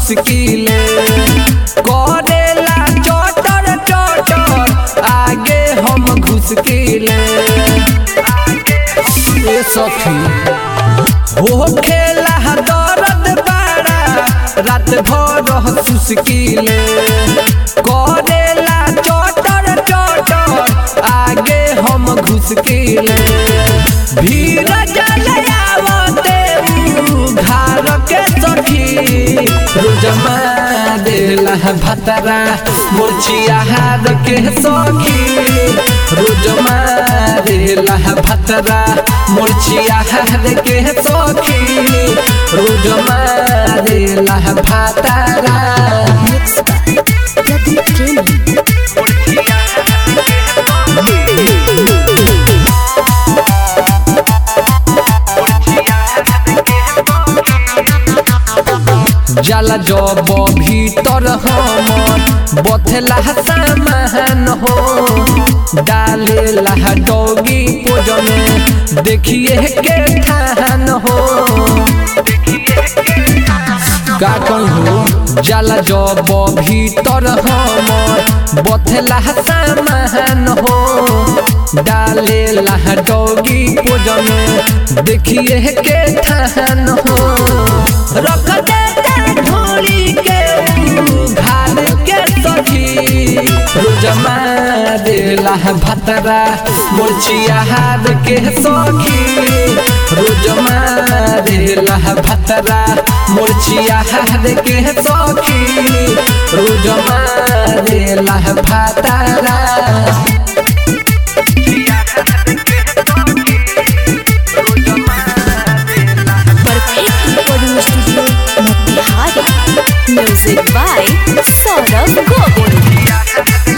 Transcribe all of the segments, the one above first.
सुसकीले करेला चटर चटर आगे हम घुसकीले ए सखी हो खेला दर्द बड़ा रात भर सुसकीले करेला चटर चटर आगे हम घुसकीले भीड़ जलयावते घर के सखी रोजमा देला भतरा मोचिया हार के सखी रोजमा देला भतरा मोचिया हार के सखी रोजमा देला भतरा Mixed by Pradeep Premi. जल जब भीतर हमर बथला सामान हो डालेला डोगी पोजने देखिए के ठान हो का कहूँ जल जब भीतर हमर बथला सामान हो डालेला डोगी पोजने देखिए के ठान हो रख देता ढोली के घाल के सखी रोजमा देला भतरा मोचिया हार के सखी रोजमा देला भतरा मोचिया हार के सखी रोजमा देला भतरा Perfect recording studio, Motihari. Music by Saurabh Govind.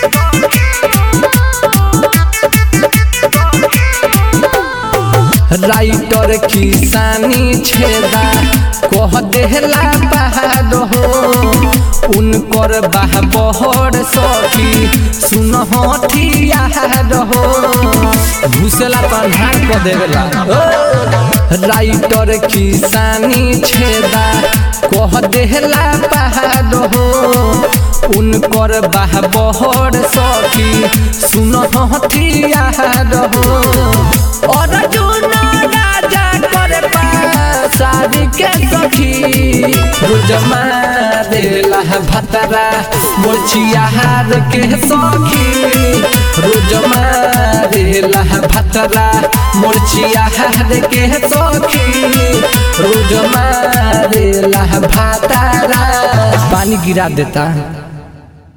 Writer किसानी छेदा कह देहला पहाड़ हो उनकर बाह बहर सखी सुन हथियार हो घुसला पन्हार को देवेला राइटर किसानी छेदा कह देहला पहाड़ हो उनकर बाह बहर सखी सुन हथियार हो अर्जुन राजा करे शादी के सखी रोजमा देला भतरा मोचिया हार के सखी रोजमा देला भतरा मोचिया हार के सखी रोजमा देला भतरा पानी गिरा देता